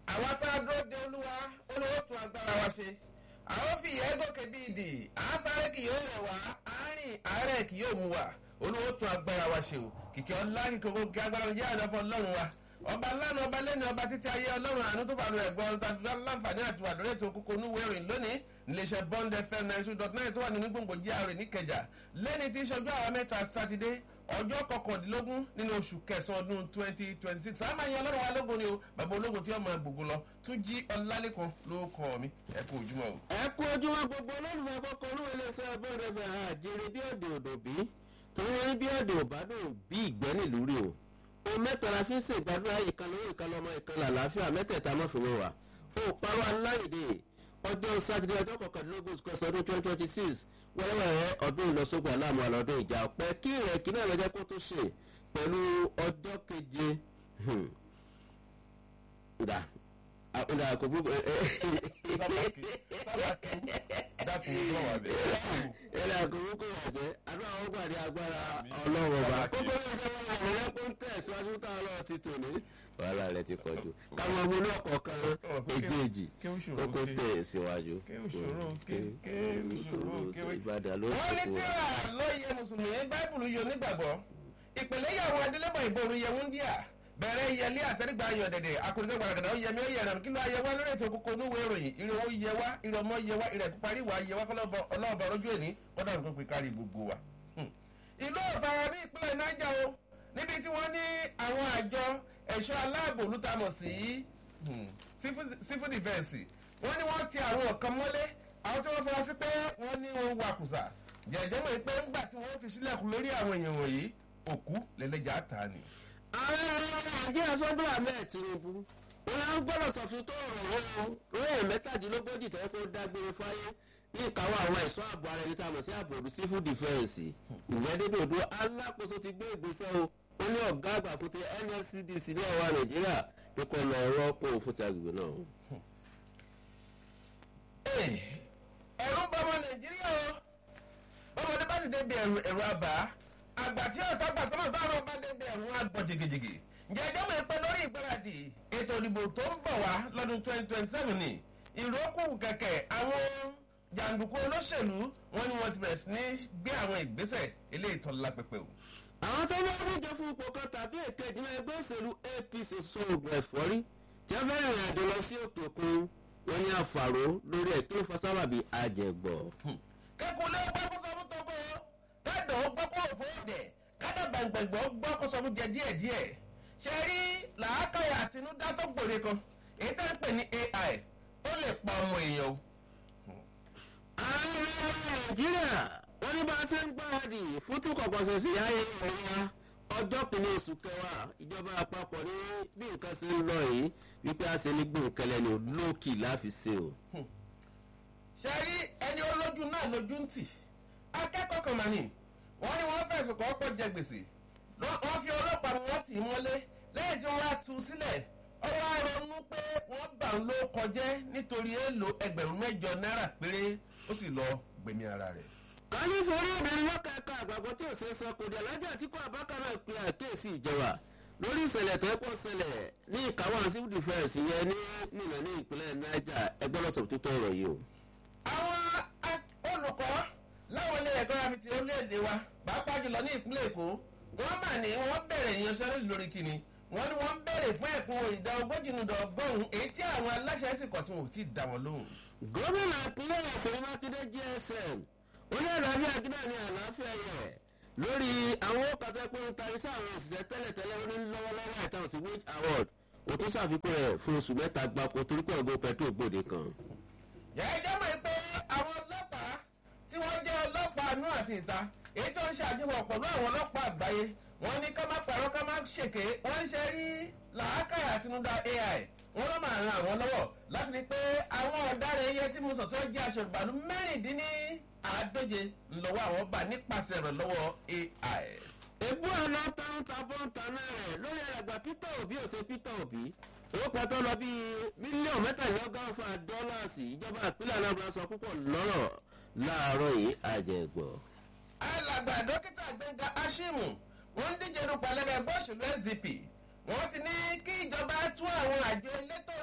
àwa tá a dúró de olúwa olówó tún agbára wa ṣe àwọn fi ìyẹn gòkè bíi ìdì àásáré kì yóò rẹ̀ wá àárín àárẹ̀ kì yóò mú wa olówó tún agbára wa ṣe o kìkì ọlá kìkì owó kí agbára jẹ́ àdáfọ́ ọlọ́run wa ọba lánà ọba lẹ́nu ọba títí ayé ọlọ́run àánú tó fàánù ẹ̀gbọ́n tàbí láǹfààní àti wàdúrà ètò kókó ní wẹ́rìn lónìí iléeṣẹ́ bond fm nine two dot nine tó wà nínú gbòǹgbò gra níkẹjà lẹ́ni tí ìṣojú àwọn mẹ́ta sátidé ọjọ́ kọkàndínlógún nínú oṣù kẹsàn-án ọdún twenty twenty six àmà yẹn ọlọ́run wa lógun ni o bàbá ológun tí ọmọ gbogbo lọ tún jí ọlálẹ́kan ló kọ́ mi ẹ kú ojúmọ́ o. ẹ kú ojúmọ́ gbogbo olólùfẹ́ kọ́kọ́ olúwo iléeṣẹ́ bọ́ọ̀dù ẹ̀fẹ̀ àjèrè bí ọ̀dẹ̀ òdò bí torí wọn ní bí ọ̀dẹ̀ òbádùn bí ìgbẹ́ nílùú rí o o mẹ́ta la fi ń ṣe ìgbàdúrà ìkànnì owó ìkànnì ọmọ ìkànnì àlàáfíà mẹ́tẹ̀ẹ̀ta mọ́fìwé wa o parọ́ aláìdè ọjọ́ sátidé ọjọ́ kọkàndínlógún oṣù kẹsàn-án ọdún twenty twenty six wẹ́rẹ́wẹ́rẹ́ ọdún ìlọsógun aláàmú àlọ́dún ìjà ọ̀pẹ kí ìrẹ̀kí náà lọ́jọ́ kó tó ṣe pẹ̀lú ọjọ́ keje ìdá ìdá kò bú dákun ojú ọ̀wà bẹ̀. ìdá kò bú kò wà jẹ́ àdúrà wọn gbàdé agbára ọlọ́run ọba kókó ní ìṣẹ́ wọn àwọn ẹlẹ́kùn tẹ̀síwájú tá a lọ ti tò ní. wàhálà rẹ ti pọ̀ jù káwọn ọmọ náà kọ̀ọ̀kan èjèèjì ó kó tẹ̀ síwájú. kéwùsòrò kéwùsòrò ìbàdàn ló wọ́n ní kó tíra lóye mùsùlùmí báìbùlù yóò nígbàgbọ́ ìpìlẹ̀ ìyàwó adélébọ̀ ìbòrú yẹ wúndíà bẹ̀rẹ̀ yẹlé àtẹrígbà ayọ̀ dẹ̀dẹ̀ akọ̀dẹ́gbẹ̀ gbàgàdà ó yẹmi ó yẹrẹ kí ló ayẹ wá lórí ètò kókó onúwé ìròyìn ìrè owó yẹ wá ìrè ọmọ yẹ wá ìrè píparí wà yẹ wá kọ́lọ́bọ̀ ọlọ́ọ̀bọ̀ ọlọ́jú èní kọ́dà nǹkan pè kárí gbogbo wa. ìlú ọ̀fàrà ní ìpínlẹ̀ niger o níbi tí wọ́n ní àwọn àjọ ẹ̀ṣọ́ aláàbò lùtàmọ̀ sí civil defence wọ́n ní wọ́n ti àwọn kan mọ́lé àwọn tí wọ́n fọwọ́ sí pé wọ́n ní wọn wakùsà jẹ̀jẹ̀ mọ̀ pé ńgbà tí wọ́n fi sílẹ̀kùn lórí àwọn èèyàn wọ̀nyí òkú lẹ́lẹ́jà ta ni. ààrẹ nàìjíríà sọ́dún ahmed tinubu wọn á gbọ́dọ̀ sọ̀fin tó rọ̀ wọ́n lóyè mẹ́tàdínlógójì tẹ́ kó dágbére fáyé ní ìkáwọ́ àwọn ẹ̀ṣọ́ ààbò ara ẹni tá a mọ̀ sí ààbò òdu civil defence ìyẹn dédé òdu alákòóso ti gbé ìgbésẹ̀ o ó ní ọ̀gá àgbà fún ti nscdc ní ọ̀wá nàìjíríà ní kò lọ rọ́pò fún ti agbègbè náà. ẹ̀rù ń bọ́ ọmọ nàìjíríà o bọ́mọdé bá ti débi ẹ̀rù ẹ̀rù àbá àgbà tí ọ̀tá gbà tó náà bá rọ̀ bá débi ẹ̀rù wọn àgbọ̀ jìgìjìgì ǹjẹ́ ẹjọ́ mọ̀ pé lórí ìgbáradì ètò ìdìbò tó ń bọ̀ wá lọ́dún twenty twenty seven ni ìrókù kẹ̀kẹ́ àwọn jàǹdùkú olóṣèlú wọn ni wọ́n ti bẹ̀rẹ̀ sí ní gbé àwọn ìgbésẹ̀ eléyìí tó lápẹpẹ o. àwọn tó bá díje fún ipò kan tàbí èkejì náà ẹgbẹ́ òṣèlú apc sọ̀rọ̀ ẹ̀fọ́rí tí wọ́n fẹ́ràn ìrìn àjò lọ sí òkè òkun wọn ní àfàró lórí ẹ̀ kí ló fa sábàbí àjẹgbọ̀. kẹ́kọ̀ọ́ lé gbọ́ kó sọ fún tọ́gbọ́ kádọ̀ ó gbọ́ kó òfò òdẹ̀ kádọ̀ gbàngbàngbọ́ gbọ́ kó sọ fún jẹ díẹ̀díẹ̀ ṣe rí làákàyà àtinúdá tó gbòde kan èyí tá ń pè ní ai ó lè pa ọmọ èèyàn o. ààrẹ nàìjíríà wọn ní bá a ṣe ń gbáradì fún túkọ̀kọ̀sẹ̀ sí ayé ọ̀la ọjọ́ kìíní oṣù kẹwàá ìjọba àpapọ̀ ní bí nǹkan ṣe ń lọ yìí wípé a ṣe ní gbòǹkẹlẹ ní olókì láfi ṣe o. ṣe rí ẹni olójú náà lójú ń tì akẹ́kọ̀ọ́ kan mà ní wọ́n ní wọ́n fẹ̀sùn kọ́ pọ̀ jẹ gbèsè wọ́n fi ọlọ́pàá wọn tì í mọ́lé lẹ́yìn tí wọ́n á tu sílẹ̀ ọwọ́ ronú pé wọ́n bà ń ló kọjẹ́ nítorí èèlò ẹgbẹ̀rún mẹ́jọ náírà péré ó sì lọ gbẹ̀mí ara rẹ̀. kálí forí obìnrin lọ́kàkà àgbàgbọ́ tí ò ṣe é sọ kò dé alájà tí kò àbákan náà pe àkíyèsí ìjọba lórí ìṣẹ̀lẹ̀ tó pọ̀ ṣẹlẹ̀ ní ìkáwọ́ civil defence yẹn ní nìlẹ̀ ní ìpínlẹ̀ niger ẹgbẹ́ lọ́sọ̀ tó tọrọ yìí o. àwọn olùkọ́ láwọn ilé ẹ̀kọ́ àmì ti orílẹ̀-èdè wa pàápàá jùlọ ní ìpínlẹ̀ èkó wọ́n mà ní wọ́n bẹ̀rẹ̀ ìyanṣẹ́lódì lórí kíni wọ́n ní wọ́n bẹ̀rẹ̀ fún ẹ̀kún ìdá ogójì nùdọ̀ ọgọ́rùn-ún èyí tí àwọn aláṣẹ sì kọ̀ tí wọn ò tí ì dá wọn lóhùn. gómìnà ìpínlẹ̀ ọ̀sẹ̀ mákindé gsm ó ní àlàáfíà gíná ní àlàáfíà yẹ lórí àwọn òkàtà pé ń tarí sí àwọn òṣìṣẹ́ tẹ́lẹ̀tẹ́lẹ̀ ó ní lọ́wọ́lọ́wọ́ àìtàn sí wage award ó tún ṣàfikún rẹ̀ fún oṣù mẹ́ta gbapò torí pé ọgọ́ pẹ̀tró gbòde kan. jẹ́jẹ́ mọ̀ pé àwọn ọlọ́pàá tí wọ́n jẹ́ ọlọ́pàá àánú àti ìta èyí tó ń ṣàjọwọ̀ pẹ̀lú àwọn ọlọ́pàá àgbáyé wọ́n ní ká má pàrọ̀ ká má ṣèké wọ́n ń ṣe rí làákàyà àtinúdá ai wọ́n lọ́ máa ran àwọn lọ́wọ́ láti rí pé àwọn ọ̀daràn iye tí mo sọ tó jẹ́ aṣọ ìgbàlú mẹ́rìndínní àádóje ńlọ́wọ́ àwọn bá nípasẹ̀ rẹ̀ lọ́wọ́ ai. èbú àná táǹtà bọ́ǹtà náà rẹ̀ lórí àgbà peter obi ò ṣe peter obi owó kan tó lọ bíi mílíọ̀nù mẹ́tàlélọ́gọ́fà dọ́làsì ìjọba ìpínlẹ̀ anambra sọ púpọ̀ lọ́rọ̀ láàárọ̀ yìí àjẹgbọ̀. alàgbà dókítà gbẹ̀ngà ashimu wọ́n ń díje dupò alẹ́gbẹ̀ ẹgbẹ́ òṣèlú sdp wọ́n ti ní kí ìjọba tú àwọn àjọ elétò òdìbò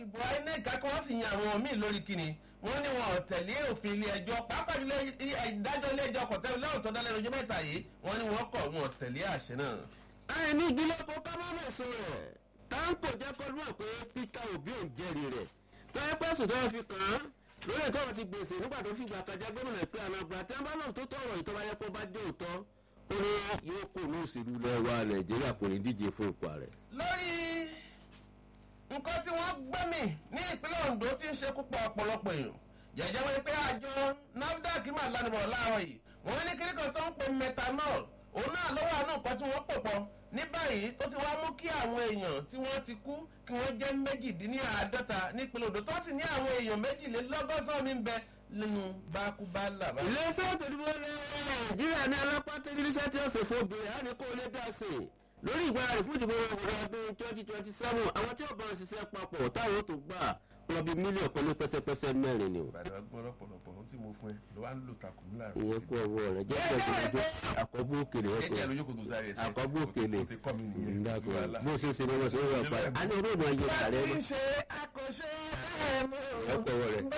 ìdìbò inec kí wọ́n sì yan àwọn míì lórí kíni wọ́n ní wọn ò tẹ̀lé òfin ilé ẹjọ́ pàápàá jùlọ ìdájọ́ ilé ẹjọ́ kọ̀tẹ́ lẹ́wọ̀n tó dálẹ́ lójú mẹ́ta yìí wọ́n ní wọ́n kọ̀ wọn ò tẹ̀lé àṣẹ náà. àìní ìdílé kó kábàámọ̀ sọ rẹ̀ táǹkò jẹ́ kó mọ̀ pé peter obi ò jẹ́rìí rẹ̀ tọ́yẹ́ pẹ́sùn tó fi kàn án lórí ètò ọ̀rọ̀ ti gbèsè nígbà tó fi gbà kájà gómìnà ìpínlẹ̀ anambra tí wọ́n bá lọ́n tó tọ̀rọ̀ ìtọ́ba yẹ kó bá dé òótọ́ ó ní yóò kó ní òṣèlú lẹ́wà nàìjíríà kò ní díje fún ipò ààrẹ. lórí nǹkan tí wọ́n gbẹ́mì ní ìpínlẹ̀ ondo ti ń ṣekú pa ọ̀pọ̀lọpọ̀ èèyàn jẹ́jẹ́ wọ́n pé àjọ nafdac máa lánàá láàárọ̀ yìí wọ́n ní kíríkan tó ń pe methanol òun náà lọ́wọ́ àánú nǹkan tí wọ́n pò pọ̀ ní báyìí ó ti wá mú kí àwọn èèyàn tí wọ́n ti kú kí wọ́n jẹ́ méjìdínláàádọ́ta nípínlẹ̀ odò tó sì ní àwọn èèyàn méjìlélọ́gọ́sán mi ń bẹ nínú bákúbálà. iléeṣẹ́ ètò ìdìbò nàìjíríà ní alápá tẹ́lifíṣẹ́ tí ó ṣe fún obìnrin á ní kó lè dá sí i lórí ìgbáradì fún ìdìbò òwúrọ̀ ọdún twenty twenty seven àwọn tí ó bá ṣiṣẹ́ papọ̀ táwọn tó gbà lọ bí mílíọ̀nù kan ní pẹ́sẹ́pẹ́sẹ́ mẹ́rin ni o. ìbàdàn ọgbọ́n ọ̀pọ̀lọpọ̀ ohun tí mo fún ẹ ló wá ń lò takùn mí láàrin. ìyẹn kú ọwọ́ rẹ̀ jẹ́ pẹ̀lú àkọ́bù òkèlè ẹ jẹ́ lójú kò tó sáré ẹsẹ̀ àkọ́bù òkèlè o ti kọ́ mi nìyẹn kò sí wàhálà. bó ṣe ṣe ni wọ́n ṣe ń rọ̀ pa á ní orí ìmọ̀ ayé ìkàrẹ́ bá mọ́ ti ṣe àkọsẹ́ ọ̀pọ̀ ọwọ́ rẹ̀.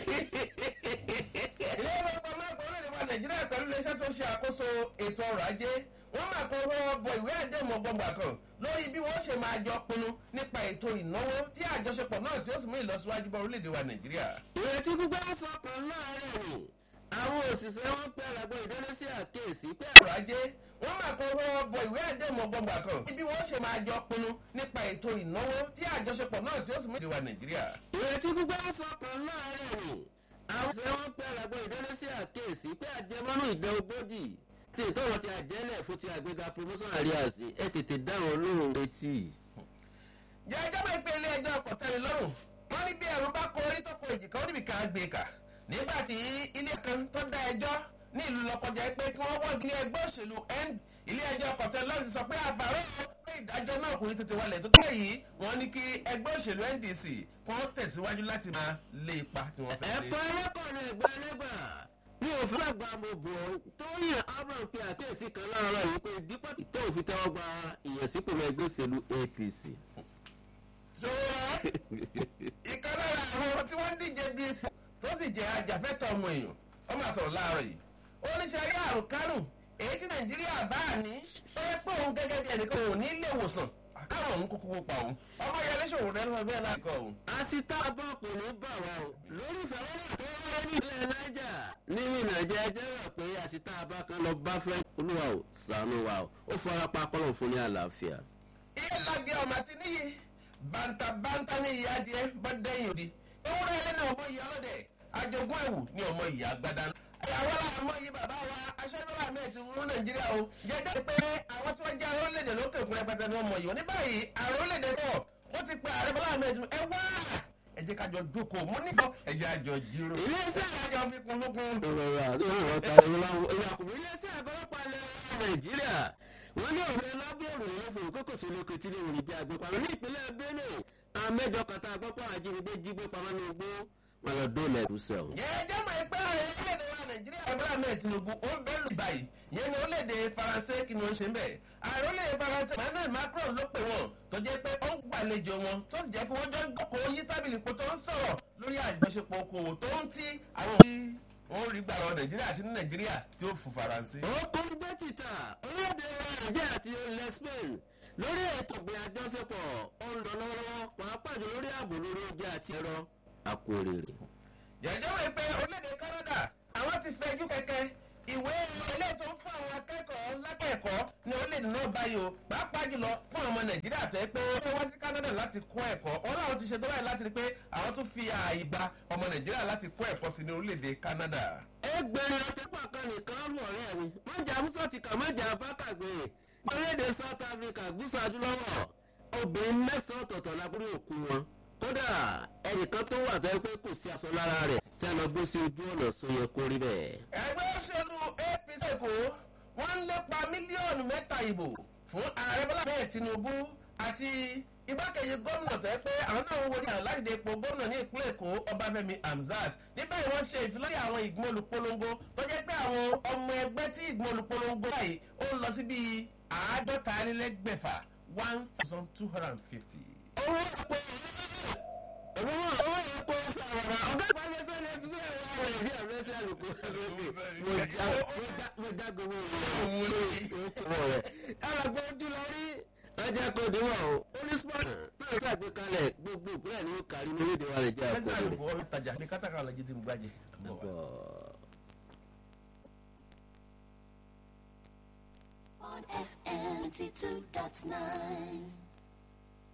ilé ìfowópamọ́ àgbà orílẹ̀-èdè wa nàìjíríà pẹ̀lú iléeṣẹ́ tó ṣe àkóso ètò ọrọ̀ ajé wọ́n máa kọ́ ọwọ́ bọ ìwé àdéhùn ọgbọ̀ngbà kan lórí bí wọ́n ṣe máa jọ pinnu nípa ètò ìnáwó tí àjọṣepọ̀ náà tí ó sì mú ìlọsíwájú bá orílẹ̀-èdè wa nàìjíríà. ìrètí gbígbá sọkàn láàárẹ̀ ni àwọn òṣìṣẹ́ wọn pẹ́ àràgbọ́ ìdílé sí àkéèsí pé ọrọ̀ ajé wọ́n máa kọ́ ọwọ́ bọ ìwé àdéhùn ọgbọ̀ngbà kan bí wọ́n ṣe máa jọ pinnu nípa ètò ìnáwó tí àjọṣepọ̀ náà tí ó sì mú ìlọsíwájú bá nàìjíríà. ìrètí gbígbá sọkàn láàárẹ̀ ni àwọn òṣìṣẹ́ wọn pẹ́ àràgbọ́ ìdílé sí àkéèsí pé àjẹmọ́nú ìdá ogójì tí ìtọ́wọ́ ti àjẹ́lẹ̀ fún ti àgbéga promotion areas ẹ tètè dáhùn olóhùn retí. jẹ́ ẹjọ́ bá ìpè ilé ẹjọ́ ọkọ̀ tẹ́mi lọ́rùn wọ́n ní bí ẹ̀rù bá kọ orí tó kọ èjìká ó níbi ká gbé kà nígbà tí ilé kan tó dá ẹjọ́ ní ìlú lọ́kọjá pé kí wọ́n wọ́n ilé ẹgbẹ́ òṣèlú end ilé ẹjọ́ ọkọ̀ tẹ́mi lọ́rùn ti sọ pé àbárò pé ìdájọ́ náà kò ní tètè wọlé tó tó yìí wọ́n ní kí ẹgbẹ́ òṣèlú ndc kí wọ́n tẹ̀síwájú láti máa lé ipa tí wọ́n fẹ́ lé. ẹ̀kọ́ ẹlẹ́kọ̀ọ́ ẹgbẹ́ ẹlẹ́gbà ní òfin àgbà mo bọ̀ tó yàn abraham pe àkíyèsí kan láàárọ̀ yìí pé dípò tó òfin tẹ́wọ́ gba ìyẹ̀sípò ẹgbẹ́ òṣèlú apc. ṣòro ìkan lára àwọn tí wọ́n ń díje du ipò tó sì jẹ́ ajàfẹ́tọ̀ ọmọ èèyàn ó máa sọ̀rọ̀ láàárọ̀ yìí ó ní ṣe ayé àrùn kárùn èyí tí nàìjíríà bá a ní ó yẹ pé òun gẹ́gẹ́ bí ẹnìkan òun ní ilé ìwòsàn àkàrùn òun kúkú pa òun ọmọ yẹn léṣòwò rẹ lọ bẹ́ẹ̀ láìkọ́ òun. àsìtá bọ́ kò ní bà wá o lórí ìfẹ̀wọ́nà tó wáyé ní ilẹ̀ niger nínú ìnàjẹ́ ẹjẹ́ rẹ̀ pé àsìtá abá kan lọ bá fẹ́ olúwa o sànú wa o ó fara pa kọ́lọ̀ fún ní àlàáfíà. iye lagẹ ọmọ àti níyì bàǹtàbàǹtà ní ìyá adìẹ bá dẹ́yìn òdi ewúrẹ́ ẹlẹ́ni ọmọ ìyá ọlọ́dẹ àjogún ẹ̀wù ní ọmọ ìyá agbada. àwọn làwọn yìí bàbá wa aṣọ́nàlá mẹ́ẹ̀tì rú nàìjíríà o jẹ́jẹ́ pé àwọn tí wọ́n jẹ́ àrólẹ̀dẹ̀ lókè òkun rẹpẹtẹ ni wọ́n mọ̀ yìí wọ́n ní báyìí àrólẹ̀dẹ̀ náà wọ́n ti pe ààrẹ bọ́lá mẹ́ẹ̀tì ẹ wá ẹ jẹ́ kájọ jókòó mo ní kọ́ ẹ jẹ́ àjọ jírò. Ilé-iṣẹ́ àjọ fi kun lókun. ìrọ̀rọ̀ àti ìrọ̀rọ̀ ta ìyàkùnrin iléeṣẹ́ àgọ́lọ́pàá ilẹ̀ nàìjíríà wọ́n ní òun lábẹ́rù lọ́fọ̀ kókòsó lókè tí lè rìn jẹ́ àgbẹ̀pamọ́ ní ìpínlẹ̀ benue àmẹ́jọ kàtà àgbọ̀pọ̀ àjínigbé jígbé pamọ́ ní ogbó wọn lọ dóòlà ẹ̀kúsẹ̀ ọ̀hún. jẹ́jẹ́ mọ̀ ẹ́ pé ààrẹ orílẹ̀-èdè wa nàìjíríà bọ́lá mẹ́ẹ̀ tinubu ó ń bẹ́ẹ̀ lù báyìí yẹn ni orílẹ̀-èdè faransé kí ni wọ́n ṣe ń bẹ̀. ààrẹ orílẹ̀-èdè faransé emmanuel macron ló pè wọ́n tó jẹ́ pé ó ń gbàlejò wọn tó sì jẹ́ pé wọ́n jọ ń gbọ́kọ̀ yí tábìlì ipò tó ń sọ̀rọ̀ lórí àjọṣepọ̀ okòwò tó ń tí àwọn òbí wọn rí gbàrọ nàìjíríà àti ní nàìjíríà tí ó fún faransé. ó kún gbé títà orílẹ̀-èdè nàìjíríà àti ilẹ̀ spain lórí ètò ìgbé àjọṣepọ̀ ó ń lọ lọ́wọ́lọ́wọ́ pàápàá jù lórí ààbò lórí oúnjẹ àti ẹ̀rọ àkórèrè. jẹ́jẹ́ wọ̀ pé orílẹ̀-èdè canada àwọn ti fẹjú kẹ̀kẹ́ ìwé ilé tó ń fún àwọn akẹ́kọ̀ọ́ lákẹ́ẹ̀kọ́ ní orílẹ̀-èdè náà báyìí o pàápàá jùlọ fún ọmọ nàìjíríà tó yẹ pé wọ́n wá sí canada láti kọ́ ẹ̀kọ́ wọn làwọn ti ṣe tó báyìí láti rí pé àwọn tún fi ààyè gba ọmọ nàìjíríà láti kọ́ ẹ̀kọ́ sí ní orílẹ̀-èdè canada. ẹgbẹ̀rún ọ̀tẹ́pà kan nìkan lù ọ̀rẹ́ mi mọ̀jà musa ti kà mọ̀jà bákàgbé orílẹ̀-èdè south africa gúúsù adúláwọ̀ obìnrin mẹ́sàn-án ọ̀tọ̀ọ̀tọ̀ lábúrò òkú wọn kódà ẹnìkan tó wà tó yẹ pé kò sí aṣọ lára rẹ̀ tí a lọ gbé sí ojú ọ̀nà sọ yẹ kó rí bẹ́ẹ̀. ẹgbẹ́ òṣèlú apc èkó wọ́n ń lépa mílíọ̀nù mẹ́ta ìbò fún ààrẹ bọ́lá bẹ́ẹ̀ tinubu àti igbákejì gómìnà tó yẹ pé àwọn náà ń wo ní àláìdè epo gómìnà ní ìpínlẹ̀ èkó ọbáfẹ́mi hamzat nígbà yìí wọ́n ṣe ìfilọ́lẹ̀ àwọn ìgbìmọ̀ olùpolongo tó jẹ́ pé àwọn ọmọ ẹgbẹ́ tí ìgbìmọ̀ olùpolongo báyìí ó ń lọ sí bíi àádọ́ta nílẹ́gbẹ̀fà one thousand two hundred and fifty. owó àpò kálukú sẹ́ni. mo já mo já gbogbo Òun lóye. ìwọ rẹ̀ ẹ̀rọ gbọ́ ojú lọ rí ẹjẹ́ kò díwọ̀n o oníspọ̀t náà ṣàgbékalẹ̀ gbogbo ìpínlẹ̀ ní ó kárí ní orílẹ̀-èdè wa nàìjíríà ẹsẹ̀ kò àlùkò ọ̀rọ̀ ìtajà ní kátàkárà lọ́jọ́ tí mo gbàjẹ́. on FM 92.9.